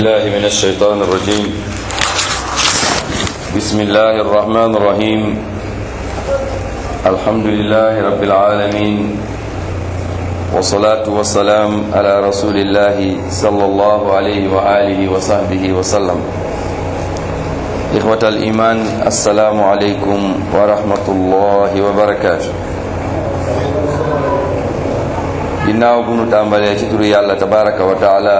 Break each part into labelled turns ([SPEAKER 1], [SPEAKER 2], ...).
[SPEAKER 1] الله من الشيطان الرجيم بسم الله الرحمن الرحيم الحمد لله رب العالمين والصلاة والسلام على رسول الله صلى الله عليه وآله وصحبه وسلم إخوة الإيمان السلام عليكم ورحمة الله وبركاته ginnaaw bu nu tàmbalee ci turu yàlla tabaraka wa taala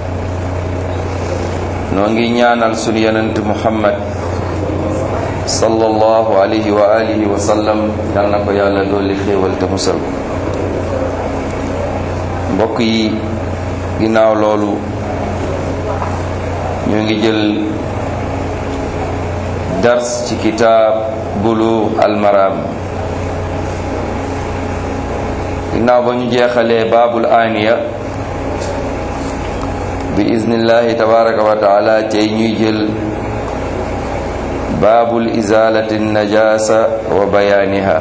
[SPEAKER 1] noo ngi ñaanal sunu yonent muhammad sallallahu alayhi wa alihi wa sallam yal na ko yàlla dolli xéewal te musal ko mbokk yi ginnaaw loolu ñu ngi jël dars ci kitaab bulu almaram ginnaaw ba ñu jeexalee baabul aaniya bi iznillahi tabaraka wa taala tey ñuy jël baabul izalati najasa wa bayaaniha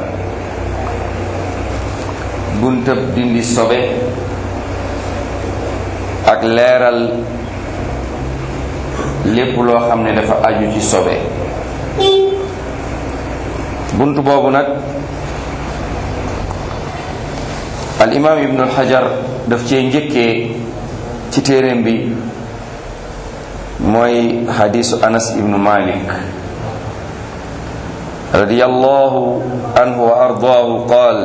[SPEAKER 1] buntab dindi sobe ak leeral lépp loo xam ne dafa aju ci sobe bunt boobu nag al imaam ibnu alxajar daf cee njëkkee ci téeréem bi mooy xadiisu anas ibnu malik radiyallahu anhu wa ardaahu qaal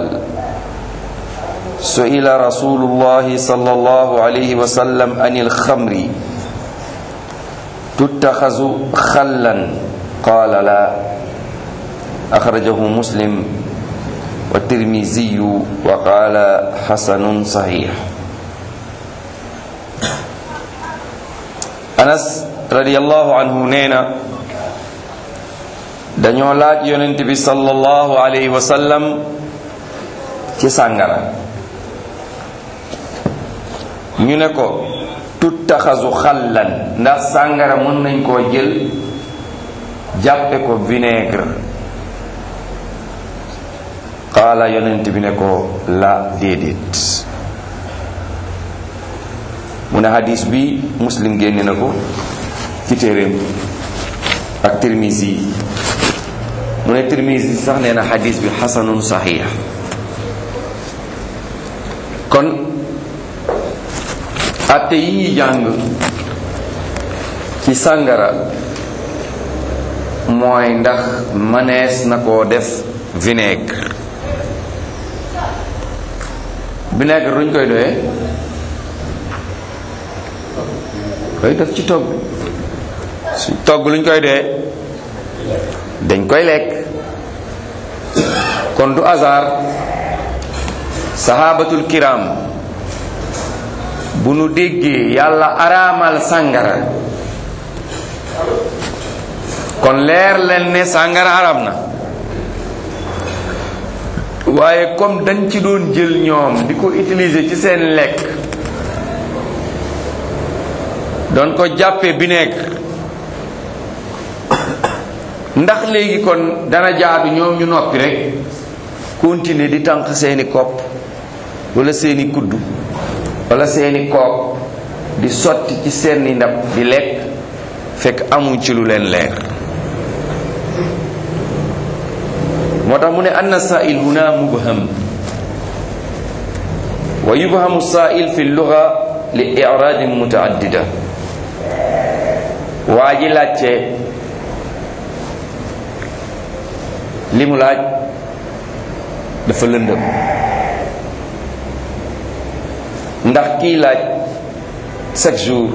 [SPEAKER 1] su'ila rasulullahi sallallahu alayhi wa sallam an alxamri tuttaxazu xallan qaala la axrajahu muslim wa tirmiziyu wa qaala xasanun saxiix anas radiallahu anhu nee na dañoo laaj yonent bi sallallahu alayhi wa sallam ci sàngara ñu ne ko tuttaxasu xallan ndax sàngara mën nañ koo jël jàppe ko vinaigre qaala yonent bi ne ko la déedéet mu ne hadis bi muslim génne na ko ci téeréem ak tirmisi mu ne tirmisi sax nee na hadis bi xasanun saxiix kon atte yi ñuy jàng ci sàngara mooy ndax mënees na koo def vinaigre vinaigre luñ koy doyee koy def ci togg su togg luñ koy doyee dañ koy lekk kon du hasard sahabatul kiram bu nu déggee yàlla araamal sàngara kon leer leen ne sàngara araam na waaye comme dañ ci doon jël ñoom di ko utiliser ci seen lekk doon ko jàppe vinaigre ndax léegi kon dana jaadu ñoom ñu noppi rek continuer di tànq seeni kopp wala seeni kuddu wala seeni koop di sotti ci seeni ndab di lekk fekk amuñ ci lu leen leer moo tax mu ne anna sa'il huna mubham wa yubhamu sa'il fi lugha li i'radin mutaaddida waa ji laajte li mu laaj dafa lëndëm ndax kii laaj chaque jour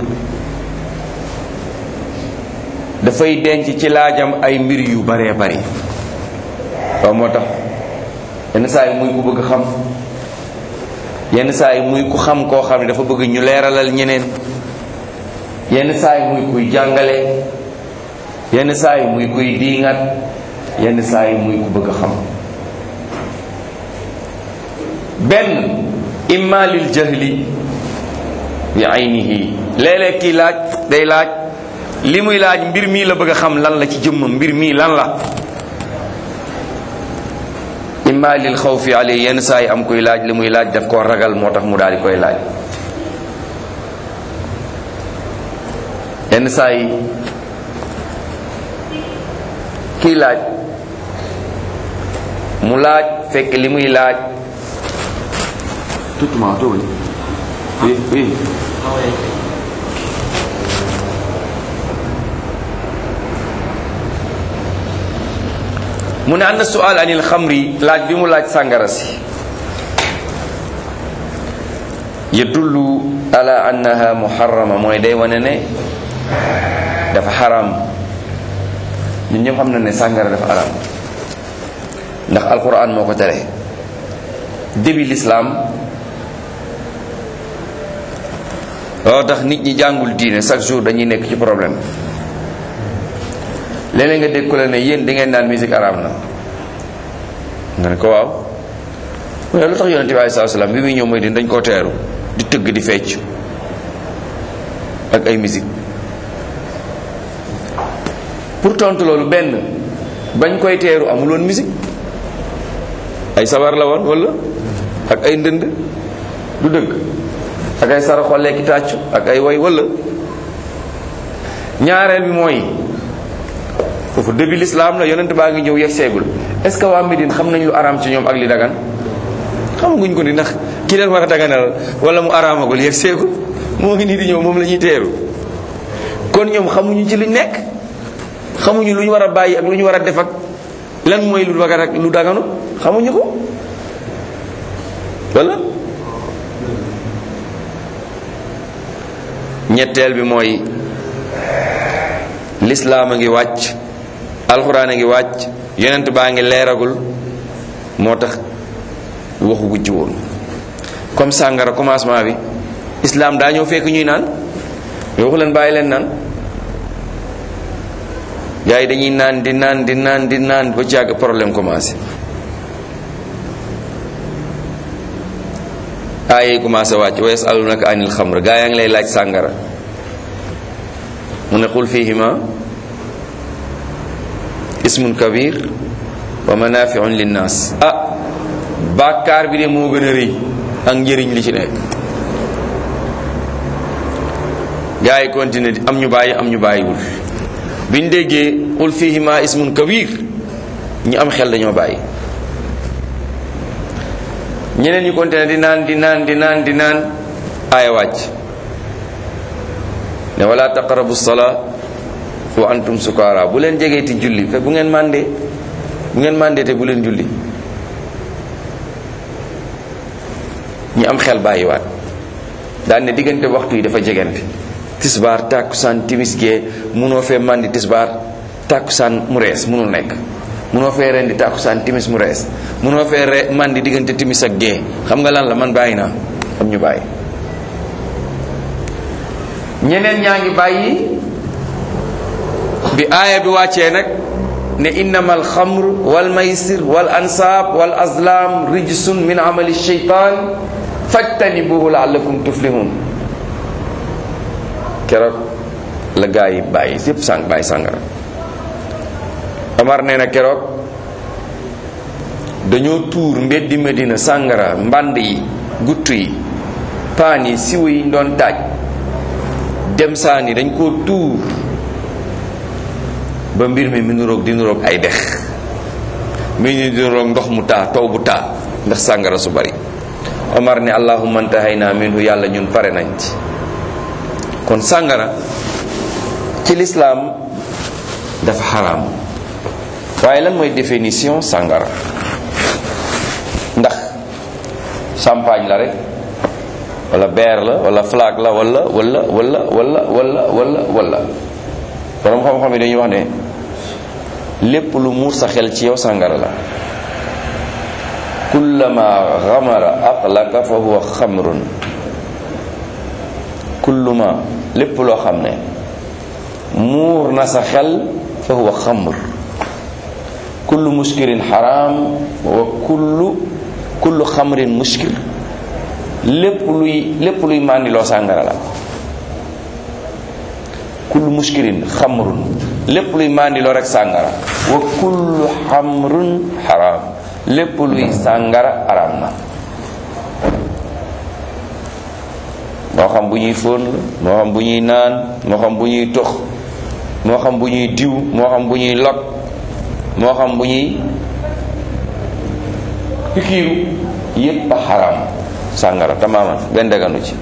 [SPEAKER 1] dafay denc ci laajam ay mbir yu baree bari waaw moo tax yenn saa yi muy ku bëgg xam yenn saa yi muy ku xam koo xam ne dafa bëgg ñu leeralal ñeneen yenn saa yi muy kuy jàngale yenn saa yi muy kuy diingat yenn saa yi muy ku bëgg xam benn imma lil jahli bi aynihi léeg-léeg kii laaj day laaj li muy laaj mbir mii la bëgg a xam lan la ci jëmmam mbir mii lan la imma lil xawfi alay yenn saa yi am kuy laaj li muy laaj daf koo ragal moo tax mu daal di koy laaj yenn saa yi kii laaj mu laaj fekk li muy laaj tutuma toogal oui oui mu ne anna sual anil xamri laaj bi mu laaj sàngara si yadullu ala annaha muharrama mooy day wane ne dafa xaram ñun ñëpp xam na ne sàngara dafa xaram ndax alquran moo ko tere début l'islam loo tax nit ñi jàngul diine chaque jour dañuy nekk ci problème léeg-léeg nga dégg ko la ne yéen da ngeen naan musique araam na nga ne ko waaw mu ne lu tax yonente bi alei salatu salaam bi muy ñëw mooy din dañ koo teeru di tëgg di fecc ak ay musique pour tontu loolu benn bañ koy teeru amul woon musique ay sabar la woon wala ak ay ndënd du dëgg ak ay sara xollee ki tàccu ak ay way wala ñaareel bi mooy foofu début l'islam la yonent baa ngi ñëw yegg seegul est ce que waa Médine xam nañ lu araam ci ñoom ak li dagan xamaguñ ko ni ndax ki leen war a daganal wala mu araamagul yegg seegul moo ngi nii di ñëw moom la ñuy teeru kon ñoom xamuñu ci luñ nekk xamuñu lu ñu war a bàyyi ak lu ñu war a def ak lan mooy lu dagan ak lu daganu xamuñu ko wala ñetteel bi mooy lislaam a ngi wàcc alxuraan a ngi wàcc yonent baa ngi leeragul moo tax waxu gu ci woon comme sàngara commencement bi islam daa ñëw fekk ñuy naan waxu leen bàyyi leen naan gars yi dañuy naan di naan di naan di naan ba jàgg problème commencé aaya commencé wàcc wa yasalunaka anil xamr gaa yaa ngi lay laaj sàngara mu ne qul fihima ismun kabir wa manafiun linnas ah bàkkaar bi de moo gën a rëy ak njëriñ li ci nekk gaa yi continué di am ñu bàyyi am ñu bàyyiwul biñ déggee qul fihima ismun kabir ñu am xel dañoo bàyyi ñeneen ñu continué di naan di naan di naan di naan aaya wàcc ne wala taqrabu salaa wa antum sukara bu leen jegeeti julli fe bu ngeen màndee bu ngeen màndee te bu leen julli ñi am xel bàyyiwaat daan ne diggante waxtu yi dafa jegante tisbaar tàkkusaan timis gee munoo fee màndi tisbaar tàkkusaan mu rees munul nekk munoo fee rendi tàkkusaan timis mu rees munoo fee re màndi diggante timis ak gee xam nga lan la man bàyyi naa am ñu bàyyi ñeneen ñaa ngi bàyyi bi aaya bi wàccee nag ne innama alxamr wal maysir wal ansaab wal azlam rijsun min amali sheytan fajtanibuhu laallakum tuflihun keroog la gaa yi bàyyi yépp sàng bàyyi sàngara Omar nee na keroog dañoo tuur mbeddi Medina sàngara mbànd yi gutt yi paan yi siwo yi doon taaj dem saani dañ koo tuur ba mbir mi mi nuroog di nuroog ay dex mi ñu di nuroog ndox mu taa taw bu taa ndax sàngara su bari Omar ne allahumma antahayna minhu yàlla ñun pare nañ ci kon sàngara ci lislaam dafa xaraam waaye lan mooy définition sàngara ndax champagne la rek wala beer la wala flag la wala wala wala wala wala wala wala borom xam-xam yi dañuy wax ne lépp lu muur sa xel ci yow sàngara la kullama xamara aqlaka fa huwa xamrun kulluma lépp loo xam ne muur na sa xel fa huwa xamr kullu muskirin xaraam wa kullu kullu xamrin muskir lépp luy lépp luy màndiloo sàngara la kullu muskirin xamrun lépp luy màndiloo rek sàngara wa kullu xamrun xaraam lépp luy sàngara araam na moo xam bu ñuy fóon la moo xam bu ñuy naan moo xam bu ñuy tox moo xam bu ñuy diw moo xam bu ñuy lot moo xam bu ñuy pikiiru yépp a xaraam sàngara tamaman benn daganu ci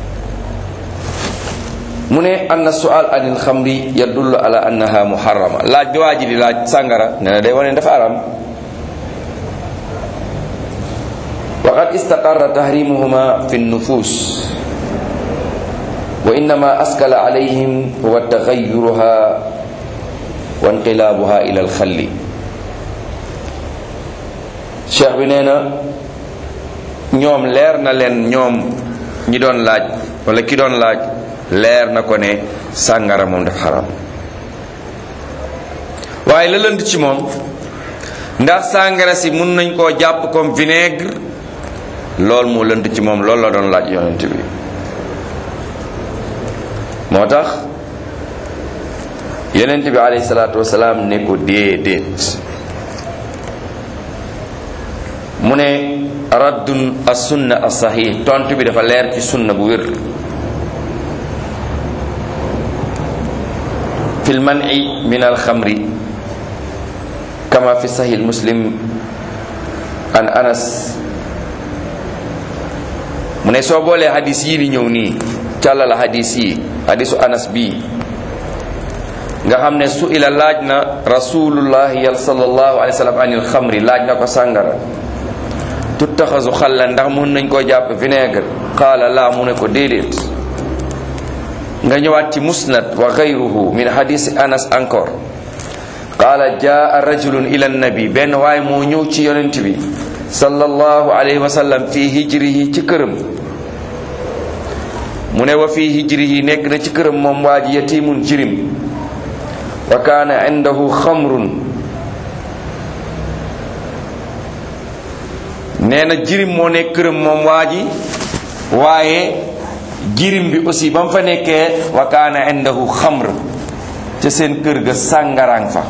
[SPEAKER 1] mu ne anna sual anil xamri yadullu ala annaha muharrama laaj bi waa ji di laaj sàngara ne na day wane dafa aram wa qad istaqarra tahrimuhuma fi nufus wa innama askala alayhim huwa taxayuruha wa inqilaabuha ila alxalli cheikh bi nee na ñoom leer na leen ñoom ñi doon laaj wala ki doon laaj leer na ko ne sàngara moom def xaram waaye la lënd ci moom ndax sàngara si mun nañ koo jàpp comme vinaigre loolu moo lënd ci moom loolu la doon laaj yonent bi moo tax yonent bi alayhi salaatu wasalaam ne ko déedéet mu ne raddun as sunna as sahih tontu bi dafa leer ci sunna bu wér fi lmani min alxamri kama fi sahih muslim an anas mu ne soo boolee hadis yii di ñëw nii càllala hadis yi hadisu anas bii nga xam ne su ila laaj na rasulullahi yal sallallahu alayhi wa sallam anil xamri laaj na ko sàngara tuttaxasu xalla ndax mun nañ koo jàpp vinaigre qaala laa mu ne ko déedéet nga ñëwaat ci musnad wa gayruhu min hadisi anas encore qaala jaa rajulun ila nabi benn waaye moo ñëw ci yonent bi sallallahu alayhi wa sallam fii hijrihi ci këram mu ne wa fii hijrihi nekk na ci këram moom waa ji yatimun jirim wa kaana indahu xamrun nee na jirim moo nekk këram moom waa ji waaye jirim bi aussi ba mu fa nekkee wa kaana indahu xamr ca seen kër ga sàngaraan fa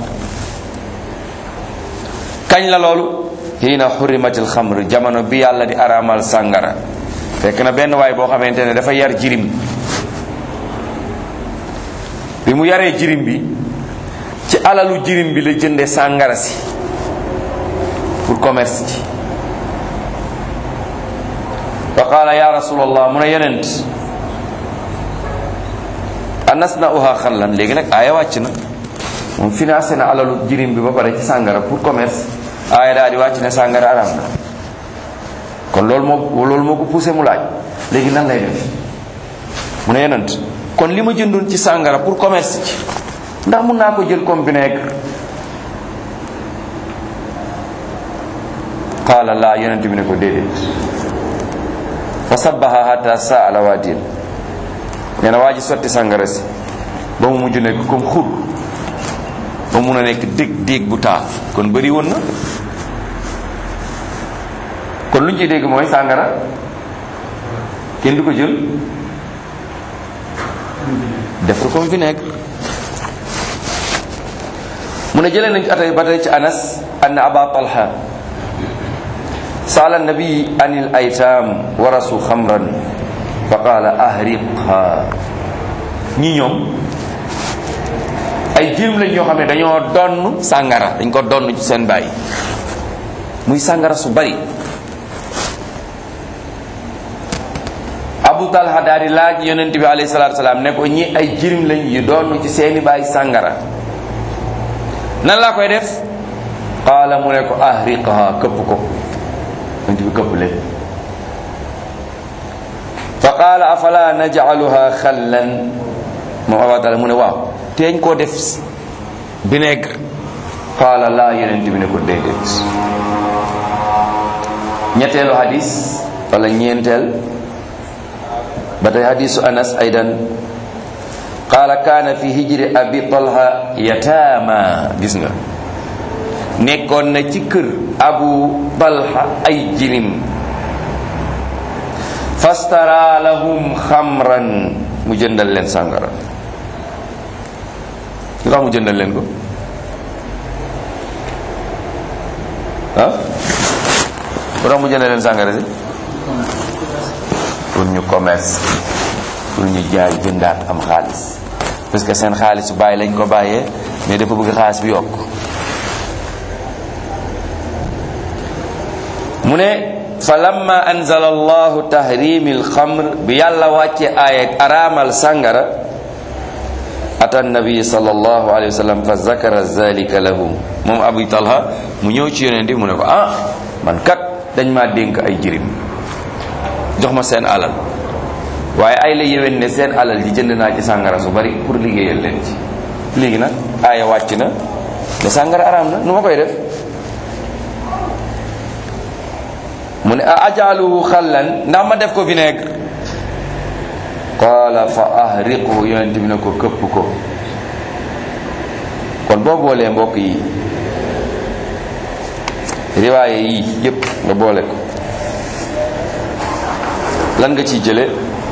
[SPEAKER 1] kañ la loolu hiina xurimatil xamr jamono bi yàlla di araamal sàngara fekk na benn waay boo xamante ne dafa yar jirim bi mu yaree jirim bi ci alalu jirim bi la jënde sàngara si pour commerce ci fa qaala ya rasulallah mu ne yonent anas na uha xallan léegi nag aaya wàcc na moom financé na alalu jirim bi ba pare ci sàngara pour commerce aaya daal di wàcc ne sàngara araam na kon loolu moo loolu moo ko poussé mu laaj léegi nan lay def mu ne yonent kon li ma jëndoon ci sàngara pour commerce ci ndax mun naa ko jël comme vinaigre qaala laa yonent bi ne ko déedéet fa sabbaha hatta saa ala waadin nee na waa ji sotti sàngara si ba mu mujj nekk comme xur ba mun a nekk dég dég bu taa kon bëri woon na kon lu ñu ciy dégg mooy sàngara kenn du ko jël def ko comme vinaigre mu ne jëlee nañ ci atay ba tey ci anas anna aba talha saala nabi anil aytaam warasu xamran fa qaala ahriqha ñi ñoom ay jirim lañ ñoo xam ne dañoo donn sàngara dañ ko donn ci seen bàyyi muy sàngara su bari abu talha daal di laaj yonent bi alayhi salaatu salaam ne ko ñi ay jirim lañ yu donn ci seeni bàyyi sàngara nan laa koy def qaala mu ne ko ahriqha këpp ko yonent bi këpp leen fa qaala afala najcaluha xallan moom Abu Talha mu ne waaw teeñ koo def vinaigre qaala laa yonent bi ne ko déedéet ñetteelu hadis wala ñeenteel ba tey hadisu anas aydan qaala kaana fi hijri abi talha yataama gis nga nekkoon na ci kër abu talha ay jirim fastara lahum xamran mu jëndal leen sàngara lu tax mu jëndal leen ko ah lu tax mu jëndal leen sàngara si pour ñu commerce pour ñu jaay jëndaat am xaalis parce que seen xaalis bàyyi lañ ko bàyyee mais dafa bëgg xaalis bi yokk mu ne fa lamma anzala allahu tahrimi alxamr bi yàlla wàcce aaya araamal sàngara ata nabi sallallahu alayhi wa sallam fa zakara zalika lahu moom abu talha mu ñëw ci yonent bi mu ne ko ah man kat dañ maa dénk ay jirim jox ma seen alal waaye ay la yéwén ne seen alal ji jënd naa ci sàngara su bari pour liggéeyal leen ci léegi nag aaya wàcc na ne sàngara araam na nu ma koy def mu ne a ajaluhu xallan ndax ma def ko vinaigre qaala fa ahriqhu yonent bi ne ko këpp ko kon boo boolee mbokk yi riwaaye yi yépp nga boole ko lan nga ciy jële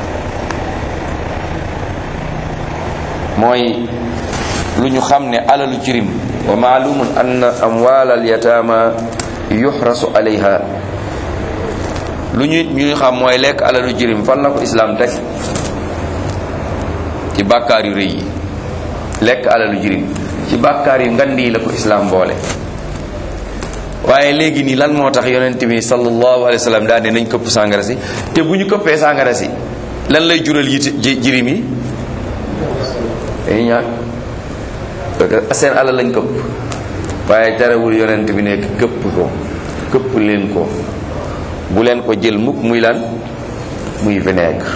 [SPEAKER 1] mooy lu ñu xam ne alalu jirim wa maalumun anna amwaal al yataama yuxrasu alayha lu ñu ñu xam mooy lekk alalu jirim fan la ko islaam teg ci bàkkaar yu rëy yi lekk alalu jirim ci bàkkaar yu ngand yi la ko islaam boole waaye léegi nii lan moo tax yonent bi sallallahu alayhi wa sallam daal ne nañ këpp sàngara si te bu ñu këppee sàngara si lan lay jural yi jirim yi dañuy ñaan parce que seen alal lañ këpp waaye terewul yonent bi nekk këpp ko këpp leen ko bu leen ko jël mukk muy lan muy vinaigre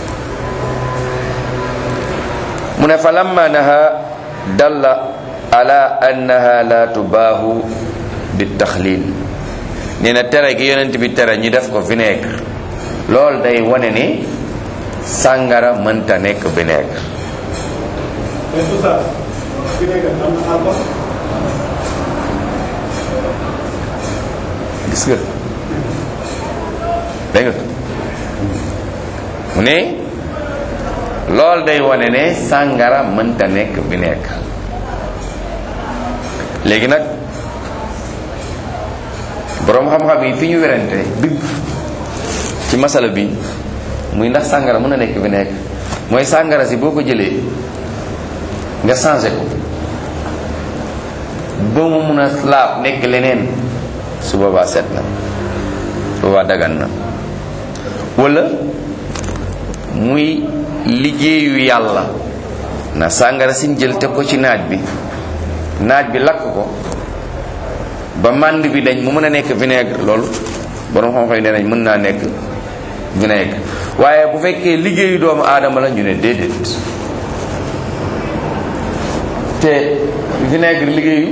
[SPEAKER 1] mu ne fa lamma naha dalla ala annaha la tubaahu bi taxlil nee na tere gi yonent bi tere ñu def ko vinaigre loolu day wane ne sàngara mënta nekk vinaigre gis nga dégg nga mu ne loolu day wane ne sàngara mënta nekk vinaigre léegi nag boroom xam-xam yi fi ñu werante dëgg ci masala bi muy ndax sàngara mën a nekk vinaigre mooy sàngara si boo ko jëlee nga changé ko ba mu mun a laab nekk leneen su boobaa set na boobaa dagan na wala muy liggéeyu yàlla na sàngara sin jël teg ko ci naaj bi naaj bi lakk ko ba mànd bi dañ mu mën a nekk vinaigre loolu borom xam-xam yi nee nañ mën naa nekk vinaigre waaye bu fekkee liggéeyu doomu aadama la ñu ne déedéet te vinaigre liggéeyu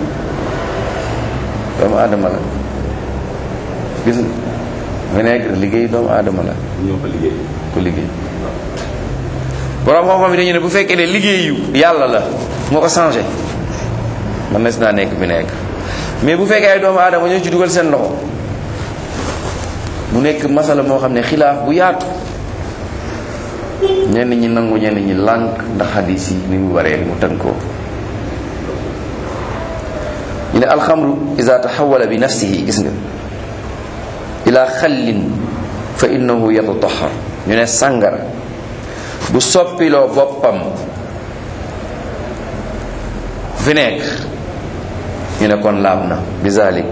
[SPEAKER 1] doomu aadama la gis nga vinaigre liggéeyu doomu aadama la
[SPEAKER 2] ñoo ko liggéey
[SPEAKER 1] ko liggéey borom xam-xam yi dañu ne bu fekkee ne liggéeyu yàlla la moo ko changé man na si naa nekk vinaigre mais bu fekkee ay doomu aadama ñoo ci dugal seen loxo mu nekk masala moo xam ne xilaaf bu yaatu ñenn ñi nangu ñenn ñi lànk ndax xadis yi ni mu waree mu tënkoo ñu ne alxamru ida taxawala bi nafsihi gis nga ila xallin fa innahu yatatahar ñu ne sàngara bu soppiloo boppam vinaigre ñu ne kon laab na bizalik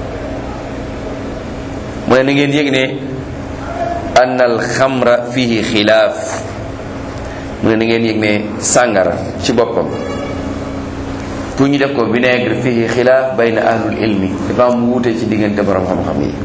[SPEAKER 1] mu ne na ngeen yëg ne ann alxamra fihi xilaaf mu ne na ngeen yëg ne sàngara ci boppam pour ñu def ko vinaigre fihi xilaaf bayna ahlul ilmi dafa am wuute ci diggante borom xam-xam yi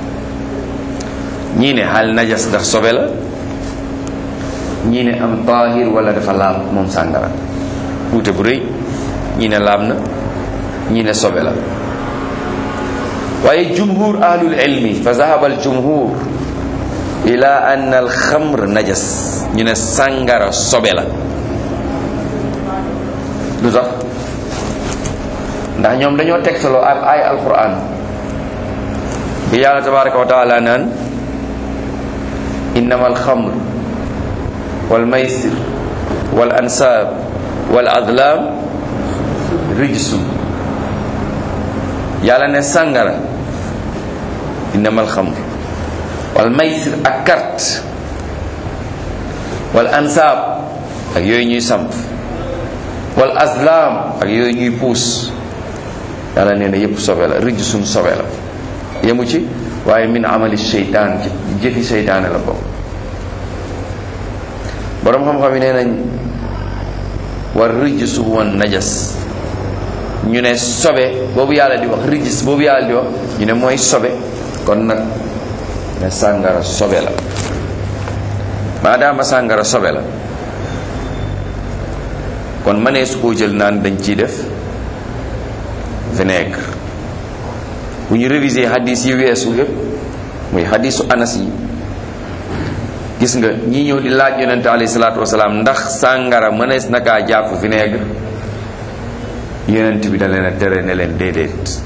[SPEAKER 1] ñii ne hal najas ndax sobe la ñii ne am tahir wala dafa laab moom sàngara wuute bu rëy ñii ne laab na ñii ne sobe la waaye jumhur ahlul ilmi fa zahaba al jumhur ila ann al xamr najas ñu ne sàngara sobe la lu tax ndax ñoom dañoo tegtaloo ak ay alquran bi yàlla tabaraka wa taala naan innama alxamr wal maysir wal ansaab wal adlam rijsun yàlla ne sàngara innama alxamr wal maysir ak carte wal ansaab ak yooyu ñuy samp wal azlam ak yooyu ñuy puus yàlla nee na yépp sobe la rijj suñ sobe la yemu ci waaye min amali seytaan ci jëfi seytaane la bokk boroom xam-xam yi nee nañ war rijsu wan najas ñu ne sobe boobu yàlla di wax rijis boobu yàlla di wax ñu ne mooy sobe kon nag ne sàngara sobe la maadaama sàngara sobe la kon mënee su koo jël naan dañ ciy def vinaigre bu ñu réviser hadis yi weesu yëpp muy hadisu anas yi gis nga ñi ñëw di laaj yonente alayhi salaatu wasalaam ndax sàngara mënees na kaa jàpp vinaigre yonent bi da leen a tere ne leen déedéet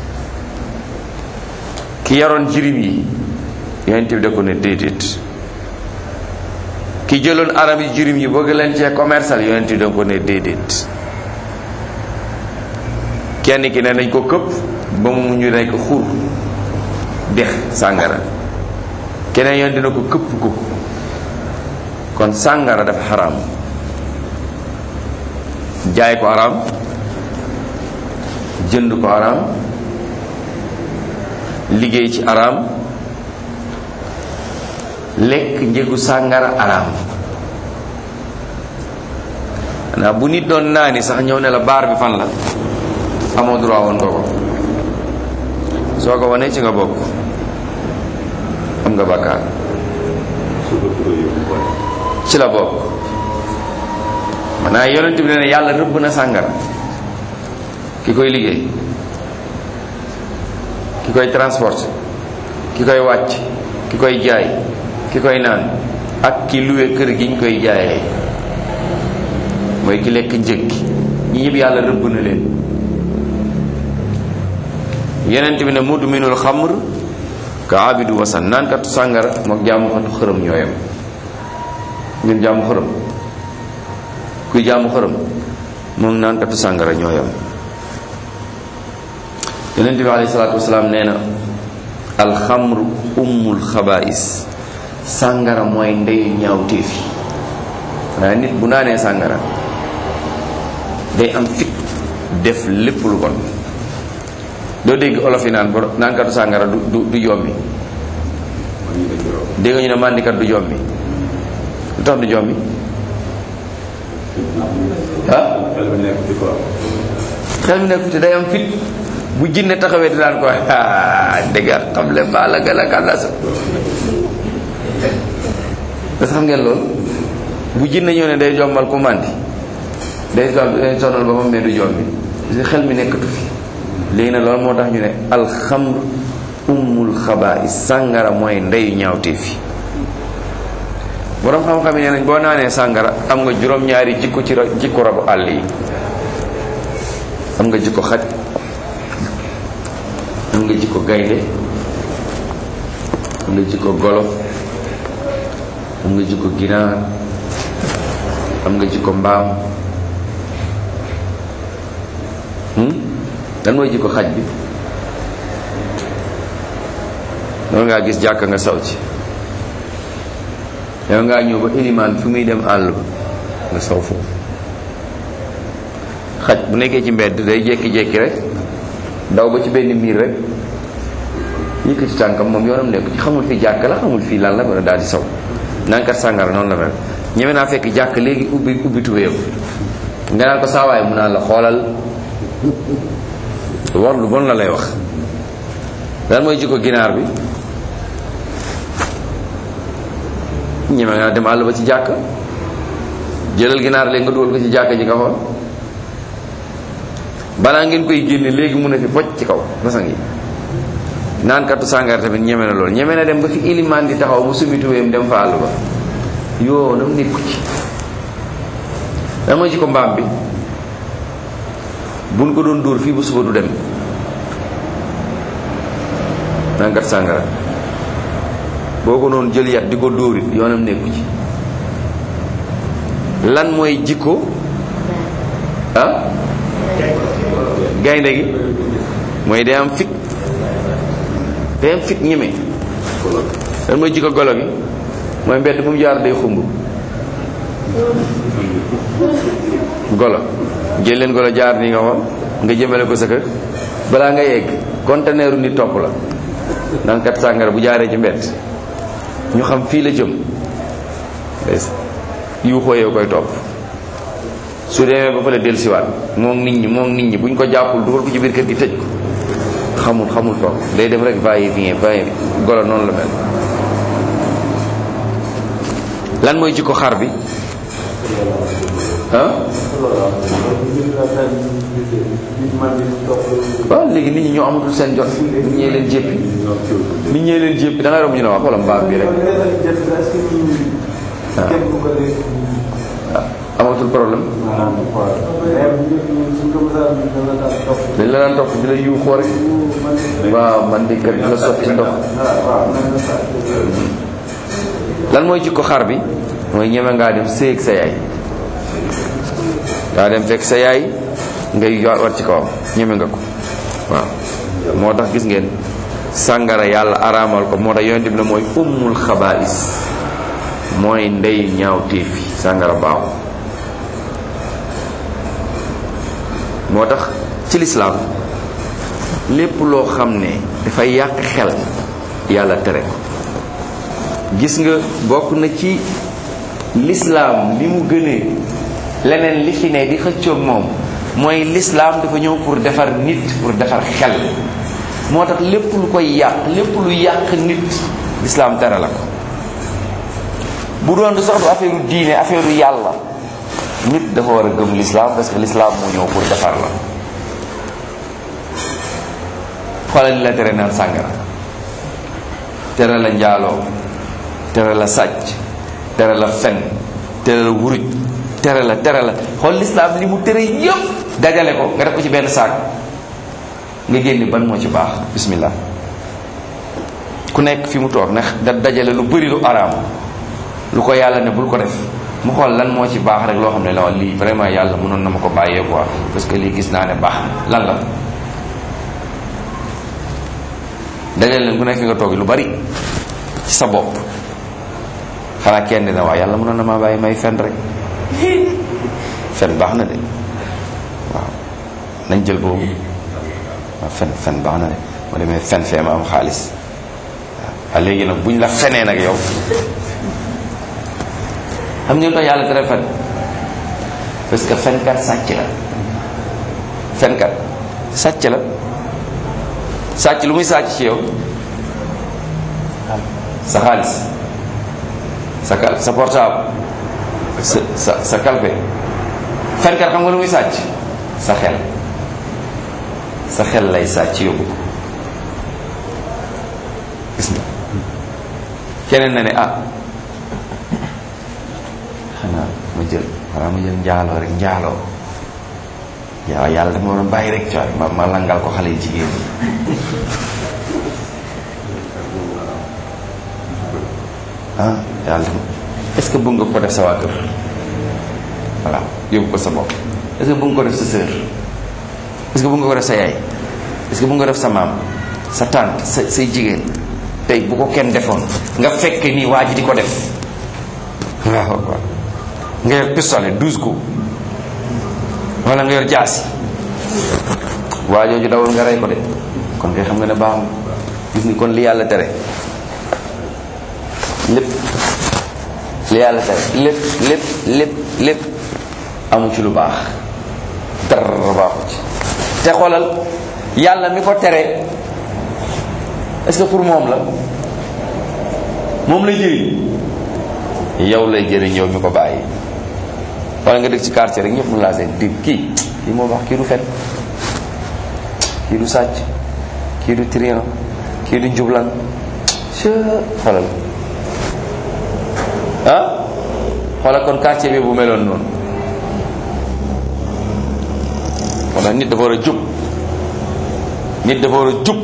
[SPEAKER 1] ki yaroon jirim yi yonent bi da ko ne déedéet ki jëloon aram yi jirim yi bëgg leen cee commercial yonent bi da ko ne déedéet kenn ki ne nañ ko këpp ba mu ñu nekk xur dex sàngara keneen yoon dina ko këpp ko kon sàngara dafa xaraam jaay ko araam jënd ko araam liggéey ci araam lekk njëgu sàngara araam xanaa bu nit doon naani sax ñëw ne la baar bi fan la amoo droit woon nga ko soo ko wanee ci nga bokk am nga bàkkaar ci la bokk maanaam yonent bi ne ne yàlla rëbb na sàngara ki koy liggéey ki koy transporter ki koy wàcc ki koy jaay ki koy naan ak ki luwe kër gi ñu koy jaayee mooy ki lekk njëg gi ñi ñëpp yàlla rëbb na leen yenent bi ne mudminul xamr ka abidu wasan naankatu sàngara mook jaamu xatu xërëm ñooyam ngeen jaamu xërëm kuy jaamu xërëm moom naankatu sàngara ñooyam yenent bi alayhi salaatu wasalaam nee na alxamru ummul xabaais sàngara mooy ndeyu ñaawteef yi waaye nit bu naanee sàngara day am fit def lépp lu bon doo dégg olof yi naan bo naankatu sàngara du du du jommi dégg ñu ne màndikat du jommi lu tax du jommi ah xel mi nekku ci day am fit bu jinne taxawee di naan ko dëgga xam le maa la gën a kàllasa da xam ngeen loolu bu jinne ñëw ne day jommal ku màndi day day sonal ba moom mais du jommi xel mi nekkatu fi léegi nag loolu moo tax ñu ne alxamr ummul xabaais sàngara mooy ndeyu ñaawtee fi boroom xam-xam yi nee nañ boo naanee sàngara am nga juróom-ñaari jikko ci jikko rabu àll yi am nga jikko xaj am nga jikko gaynde am nga jikko golo am nga jikko ginaar am nga jikko mbaam lan mooy jikko xaj bi loolu ngaa gis jàkk nga saw ci yow ngaa ñëw ba ilimaan fi muy dem àll ba nga saw foofu xaj bu nekkee ci mbedd day jékki-jékki rek daw ba ci benn miir rek yëkkati tànkam moom yoonam nekk ci xamul fi jàkk la xamul fii lan la wala daal di saw nankat sàngara noonu la mel ñeme naa fekk jàkk léegi ubbi ubbi tubéyam nga naan ko saawaay mu naan la xoolal war lu bon la lay wax lan mooy jikko ginaar bi ñeme nga dem àll ba ci jàkk jëlal ginaar léegi nga dugal ko ci jàkk ji nga xool balaa ngeen koy génne léegi mun a fi pocc ci kaw basang yi naan kattu sàngara tamit ñeme na loolu ñeme na dem ba fi ilimaan di taxaw mu sumi tuweem dem fa àll ba yoo dam nekku ci lan mooy jikko mbaam bi buñ ko doon dóor fii bu suba du dem nankat sàngara boo ko noonu jël yat di ko dóorit yoonam nekku ci lan mooy jikko ah gaynde gi mooy day am fit day am fit ñeme lan mooy jikko golo gi mooy mbedd bu mu jaar day xumb golo jël leen golo jaar nii nga xool nga jëmale ko sa kër balaa nga yegg conteneeru nit topp la naan kat sàngara bu jaaree ci mbett ñu xam fii la jëm des yuuxoo yow koy topp su demee ba fa la dellusiwaat moom nit ñi moom nit ñi buñ ko jàppul dugal ko ci biir kër gi tëj ko xamul xamul toog day dem rek va et vient va et golo noonu la mel lan mooy jikko xar bi ah waaw léegi nit ñi ñoo amatul seen jot nit ñee leen jéppi nit ñee leen jéppi da ngay romb ñu ne waa xoolal mbaam bi rek amatul problème dañ la daan topp di la yu xoore waaw man di kat di la sotti ndox lan mooy jikko xar bi mooy ñeme ngaa dem séeg sa yaay ngaa dem fekk sa yaay ngay war ci kawam ñeme nga ko waaw moo tax gis ngeen sàngara yàlla araamal ko moo tax yonent bi ne mooy ummul xabaais mooy ndey ñaaw téefi sàngara baaxu moo tax ci lislaam lépp loo xam ne dafay yàq xel yàlla tere ko gis nga bokk na ci lislaam li mu gënee leneen li fi ne di xëccoog moom mooy lislaam dafa ñëw pour defar nit pour defar xel moo tax lépp lu koy yàq lépp lu yàq nit lislaam tere la ko bu doon du sax du affaire diine affaire yàlla nit dafa war a gëm lislaam parce que lislaam moo ñëw pour defar la xoolal li la tere naan sàngara tere la njaaloo tere la sàcc tere la fen tere la wuruj tere la tere la xool lislaam li mu tere yëpp dajale ko nga def ko ci benn saak nga génne ban moo ci baax bismillah ku nekk fi mu toog ndax da dajale lu bëri lu araam lu ko yàlla ne bul ko def mu xool lan moo ci baax rek loo xam ne la lii vraiment yàlla mënoon na ma ko bàyyee quoi parce que lii gis naa ne baax na lan la dajale leen ku nekk fi nga toog lu bari ci sa bopp xanaa kenn dina waaw yàlla mënoon na maa bàyyi may fen rek fen baax na de waaw nañ jël boobu waaw fen fen baax na de moo demee fen fee ma am xaalis waaw léegi nag buñ la fenee nag yow xam ngeen tax yàlla tere fen parce que fenkat sàcc la fenkat sàcc la sàcc lu muy sàcc ci yow sa xaalis sa kal sa portable sa sa sa kalpe fenkat xam nga lu muy sàcc sa xel sa xel lay sàcc yóbbu ko gis nga keneen na ne ah xanaa ma jël xanaa ma jël njaaloo rek njaaloo waaw yàlla dafa ma waroon bàyyi rek cooy ma ma langal ko xale yi jigéen ñi ah yàlla est-ce que bëgg nga ko def sa waa kër voilà yóbbu ko sa bopp est-ce que bëgg nga ko def sa sœur est-ce que bëgg nga ko def sa yaay est-ce que bëgg nga ko def sa maam sa tante sa say jigéen tey bu ko kenn defoon nga fekk nii waa ji di ko def waaw waaw nga yor pistolet douze coups wala nga yor jaasi waa jooju dawul nga rey ko de kon ngay xam nga ne baaxul gis ni kon li yàlla tere lépp li yàlla tere lépp lépp lépp lépp amu ci lu baax dara baaxu ci te xoolal yàlla mi ko tere est-ce que pour moom la moom lay jëriñ yow lay jëriñ yow mi ko bàyyi wala nga dëkk ci quartier rek ñëpp mun laa seen dig kii kii moo baax kii du fen kii du sàcc kii du trian kii du njublan c xoolal ah xoolal kon quartier bi bu meloon noonu wala nit dafa war a jub nit dafa war a jub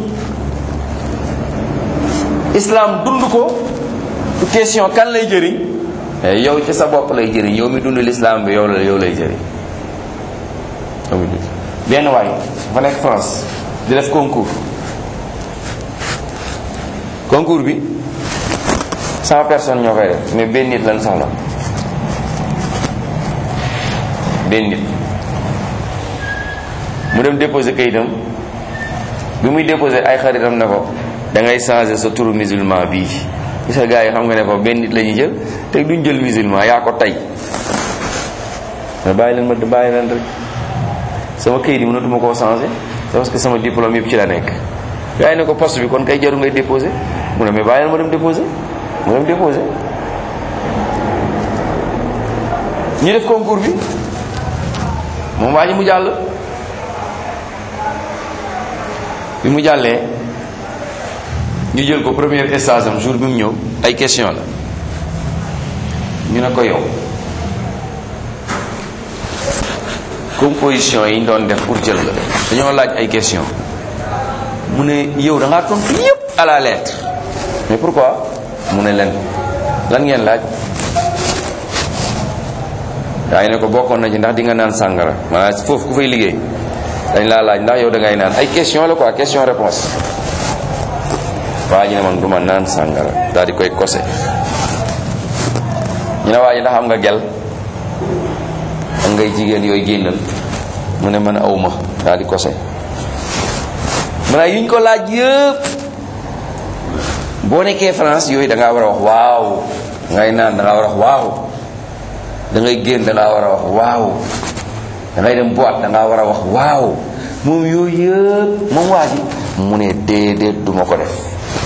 [SPEAKER 1] islam dund ko du question kan lay jëriñ yow ci sa bopp lay jëriñ yow mi dund l'islam bi yow la yow lay jëriñ yow mi dund benn waay fa nekk France di def concours concours bi cent personnes ñoo koy def mais benn nit lan soxla benn nit mu dem déposé kayitam bi muy déposé ay xaritam ne ko da ngay changé sa turu musulman bii gis nga gars yi xam nga ne ko benn nit la ñuy jël te duñ jël musulman yaa ko tey mais bàyyi leen ma bàyyi leen rek sama kayit yi mënatuma koo changé c'est parce que sama diplôme yëpp ci la nekk gars yi ne ko poste bi kon kay jaru ngay déposé mu ne mais bàyyi leen ma dem déposé mu dem déposé ñu def concours bi moom waa ji mu jàll bi mu jàllee ñu jël ko premier stage am jour bi mu ñëw ay question la ñu ne ko yow composition yi ñu doon def pour jël la dañoo laaj ay question mu ne yow da ngaa tontu yépp à la lettre mais pourquoi mu ne leen lan ngeen laaj yaa ngi ne ko bokkoon na ci ndax di nga naan sàngara maanaam foofu ku fay liggéey dañ laa laaj ndax yow da ngay naan ay question la quoi question réponse waa ji ne man du ma naan sàngara daal di koy kose ñu ne waa ji ndax am nga gel am ngay jigéen yooyu génnal mu ne man awma daal di kose maanaam yuñ ko laaj yëpp boo nekkee France yooyu da ngaa war a wax waaw ngay naan da ngaa war a wax waaw da ngay génn da ngaa war a wax waaw da ngay dem boîte da ngaa war a wax waaw moom yooyu yëpp moom waa ji mu ne déedéet duma ko def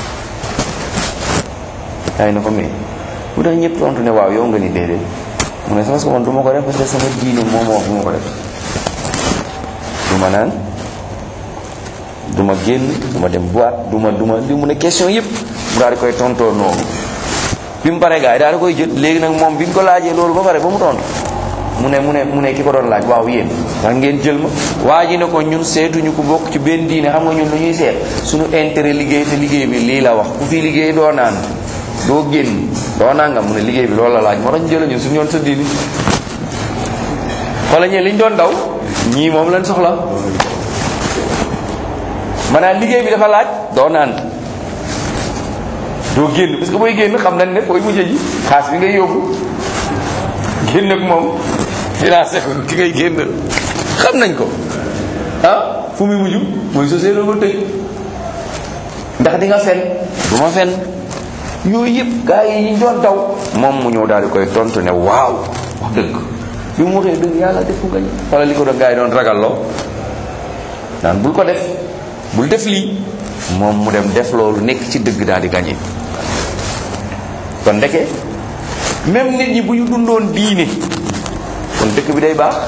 [SPEAKER 1] ay na ko mais bu tax ñëpp tontu ne waaw yow nga ni déedéet mu ne parce que man duma ko def parce que sama diine moo ma wax duma ko def duma naan duma génn duma dem boîte duma duma di mu ne question yëpp mu daal di koy tontoo noonu bi mu paree gars yi daal di koy jël léegi nag moom bi ñu ko laajee loolu ba pare ba mu tontu mu ne mu ne mu ne ki ko doon laaj waaw yéen ndax ngeen jël ma waa ji ne ko ñun seetuñu ko bokk ci benn diine xam nga ñun lu ñuy seet suñu intérêt liggéey te liggéey bi lii la wax ku fi liggéey doo naan doo génn doo nangam mu ne liggéey bi loolu la laaj moo tax ñu jël ñun suñu yoon sa diini wala ñee liñ doon daw ñii moom lañ soxla maanaam liggéey bi dafa laaj doo naan doo génn parce que booy génn xam nañ ne fooy mujjee ji xaas bi ngay yóbbu génn ak moom financé ko ki ngay génn xam nañ ko ah fu muy mujj mooy société ba tëj ndax di nga fen du ma fen yooyu yëpp gars yi ñu doon daw moom mu ñëw daal di koy tontu ne waaw wax dëgg bi mu waxee dëgg yàlla defu nga wala li ko doon gars yi doon ragalloo naan bul ko def bul def lii moom mu dem def loolu nekk ci dëgg daal di gagné kon ndeke même nit ñi bu ñu dundoon diine kon dëkk bi day baax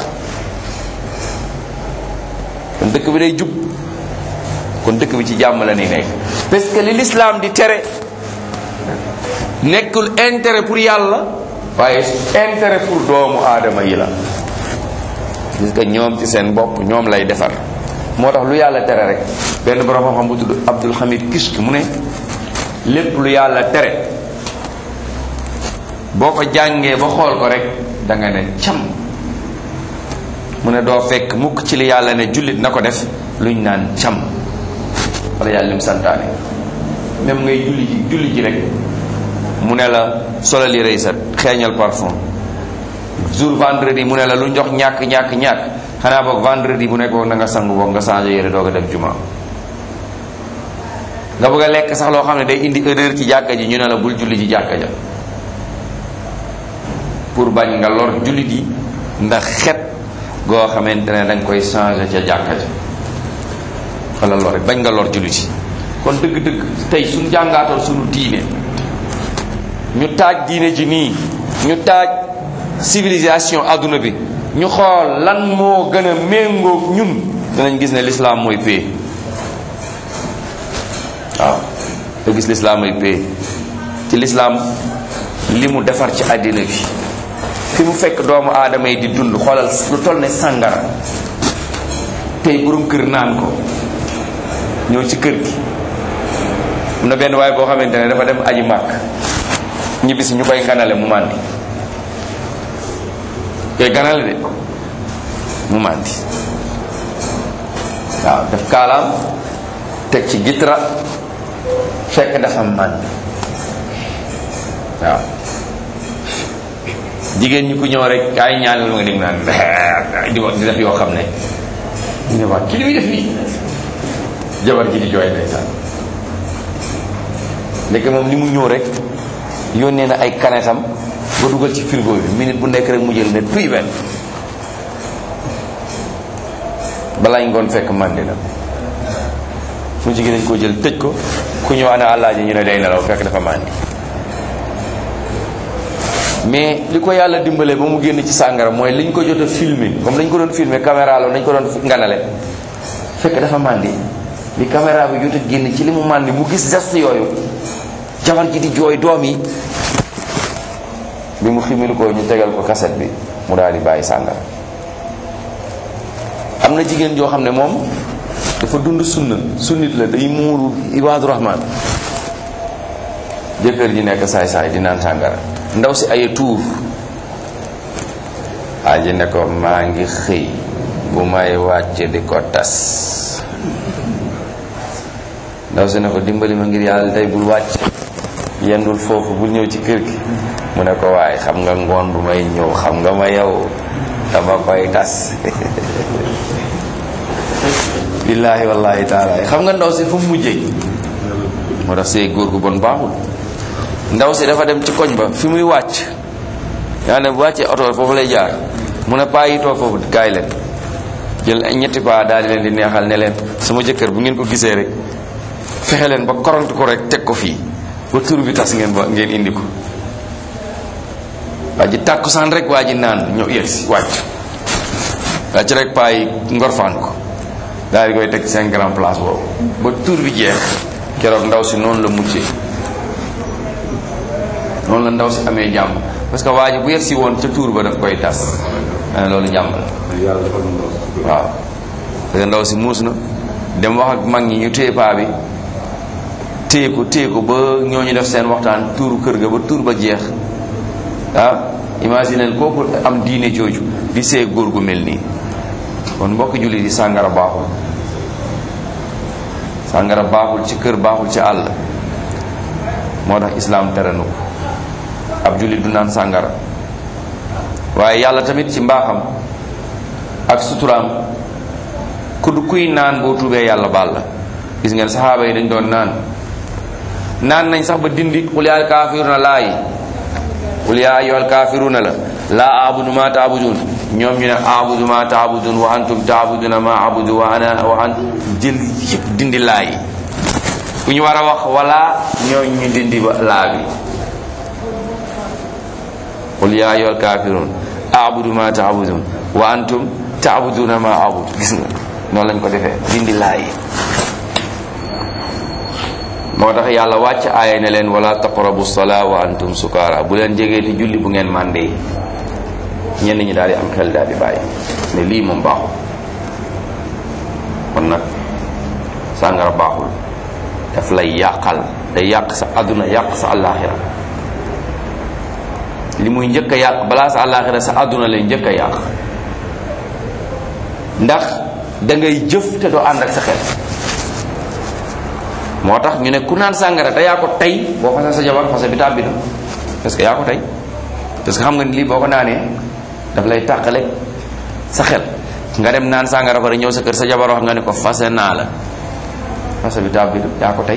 [SPEAKER 1] kon dëkk bi day jub kon dëkk bi ci jàmm la ni nekk parce que li l'islam di tere nekkul intérêt pour yàlla waaye intérêt pour doomu aadama yi la gis nga ñoom ci seen bopp ñoom lay defar moo tax lu yàlla tere rek benn borom xam-xam bu tudd Abdul Hamid Kishk mu ne lépp lu yàlla tere boo ko jàngee ba xool ko rek da nga ne cam mu ne doo fekk mukk ci li yàlla ne jullit na ko def luñ naan cam wala yàlla lim santaane même ngay julli ji julli ji rek mu ne la solal yi rëy sa xeeñal parfum jour vendredi mu ne la lu njox ñàkk ñàkk ñàkk xanaa boog vendredi bu nekk boog na nga sangu boog nga changé yére doog a dem juma nga bëgg a lekk sax loo xam ne day indi erreur ci jàkka ji ñu ne la bul julli ji jàkka ja pour bañ nga lor jullit yi ndax xet goo xamante ne da nga koy changé ca jàkka ja wala lor bañ nga lor jullit yi kon dëgg-dëgg tey suñ jàngaatoon suñu diine ñu taaj diine ji nii ñu taaj civilisation adduna bi ñu xool lan moo gën a méngoog ñun danañ gis ne l'islam mooy paix waaw nga gis l'islam mooy paix ci l'islam li mu defar ci àddina bi fi mu fekk doomu aadama yi di dund xoolal lu toll ne sàngara tey borom kër naan ko ñëw ci kër gi am na benn waaye boo xamante ne dafa dem aji màkk ñibbisi ñu koy ganale mu màndi koy ganale de mu màndi waaw def kaalaam teg ci gitra fekk dafa màndi waaw jigéen ñi ku ñëw rek ay ñaanal ma nga dégg naan di wax di def yoo xam ne ñu ne waa ki li muy def nii jabar ji di jooy ndeysaan ndeke moom li mu ñëw rek yónnee na ay kanetam ba dugal ci frigo bi minute bu nekk rek mu jël ne tuy benn balaañ ngoon fekk màndi na mu jigéen dañ koo jël tëj ko ku ñëw ana àllaaji ñu ne day nelaw fekk dafa màndi mais li ko yàlla dimbale ba mu génn ci sàngara mooy liñ ko jot a filmer comme dañ ko doon filmer caméra la dañ ko doon nganale fekk dafa màndi li caméra bi jot a génn ci li mu màndi mu gis geste yooyu jabar ji di jooy doom yi bi mu ximil ko ñu tegal ko kaset bi mu daal di bàyyi sàngara am na jigéen joo xam ne moom dafa dund sunna sunnit la day muuru ibaadu rahman jëkkër ji nekk saay-saay di naan sàngara ndaw si ay tuur aji ne ko maa ngi xëy bu may wàcc di ko tas ndaw si ne ko dimbali ma ngir yàlla tey bul wàcc yendul foofu bul ñëw ci kër gi mu ne ko waaye xam nga ngoon bu may ñëw xam nga ma yow dama koy tas billaahi wallahi taala xam nga ndaw si fu mu mujjee moo tax see góor gu bon baaxul ndaw si dafa dem ci koñ ba fi muy wàcc yaa ne bu wàccee oto foofu lay jaar mu ne paa yi toog foofu kaay leen jël ay ñetti paa daal di leen di neexal ne leen sama jëkkër bu ngeen ko gisee rek fexe leen ba koront ko rek teg ko fii ba tur bi tas ngeen ba ngeen indi ko waa ji tàkkusaan rek waa ji naan ñëw yegg si wàcc wàcc rek paa yi ngorfaan ko daal di koy teg seen grand place boobu ba tur bi jeex keroog ndaw si noonu la muccee noonu la ndaw si amee jàmm parce que waa ji bu yegg si woon ca tuur ba daf koy tas ne loolu jàmm la waaw parce que ndaw si muus na dem wax ak mag ñi ñu téye paa bi téye ko téye ko ba ñooñu def seen waxtaan tuuru kër ga ba tuur ba jeex ah imagineel kooku am diine jooju di see góor gu mel nii kon mbokk julli di sàngara baaxul sàngara baaxul ci kër baaxul ci àll moo tax islaam tere nu ko ab julli du naan sàngara waaye yàlla tamit ci mbaaxam ak suturaam ku du kuy naan boo tuubee yàlla baal la gis ngeen saxaaba yi dañ doon naan naan nañ sax ba dindi qul yaa kaafiruuna laa yi qul yaa ayyuhal kaafiruuna la laa abudu ma taabudun ñoom ñu ne abudu ma taabudun wa antum taabuduna ma abudu wa ana wa an jël yëpp dindi laa yi ku ñu war a wax wala ñoom ñu dindi ba laa bi qul yaa ayyuhal kaafiruun abudu ma taabudun wa antum taabuduna ma abudu gis nga noonu lañ ko defee dindi laa yi moo tax yàlla wàcc aaya ne leen wala taqrabu salaa wa antum sukaara bu leen jegeeti julli bu ngeen màndee ñenn ñi daal di am xel daal di bàyyi ne lii moom baaxul kon nag sàngara baaxul daf lay yàqal day yàq sa àdduna yàq sa àllaaxira li muy njëkk a yàq balaa sa àllaaxira sa àdduna lay njëkk a yàq ndax da ngay jëf te doo ànd ak sa xel moo tax ñu ne ku naan sàngara te yaa ko tey boo fase sa jabar fase bi tàbbi na parce que yaa ko tey parce que xam nga ni lii boo ko naanee daf lay tàqale sa xel nga dem naan sàngara pare ñëw sa kër sa jabar wax nga ne ko fase naa la fase bi tàbbi na yaa ko tey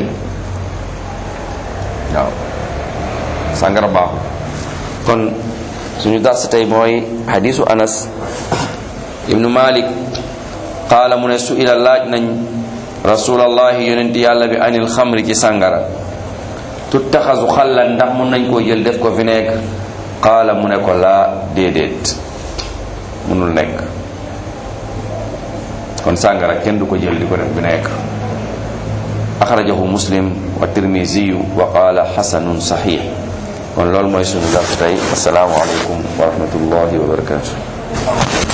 [SPEAKER 1] waaw sàngara baaxul kon suñu dars tey mooy hadisu anas ibnu malik qaala mu ne su ila laaj nañ rasulallahi yonenti yàlla bi anil xamri ci sàngara tuttaxasu xallan ndax mun nañ koo jël def ko vinaigre qaala mu ne ko laa déedéet munul nekk kon sàngara kenn du ko jël di ko def vinaigre axrajahu muslim wa tirmisiyu wa qaala xasanun saxiix kon loolu mooy sunu dars tey asalaamu aleykum wa rahmatullahi wa barakatu